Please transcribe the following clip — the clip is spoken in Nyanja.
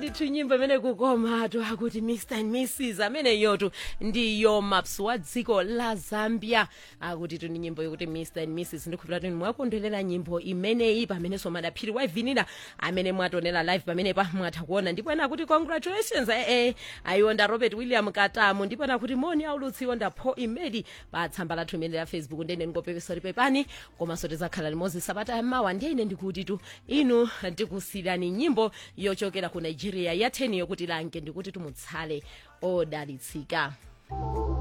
ndithu nyimbo imene kukomatu akuti mr and mrs amene yotu ndiyo maps wa dziko la zambia akuti tu ni nyimbo yokuti mr and mrs ndikhulupira kuti mwakondwerera nyimbo imeneyi pamenenso madaphiri waivinira amene mwatonera live pamenepa mwatha kuona ndipo ena kuti congratulations ee ayionda robert william katamu ndipo ena kuti moni aulutsi yonda paul imedi pa tsamba lathu imene la facebook ndene ndingopepesa pepani komanso tizakhala limodzi sabata yamawa ndiye ine ndikuti tu inu ndikusiyirani nyimbo yochokera ku nigeria ya 10 yokuti lange ndikuti tumutsale odalitsika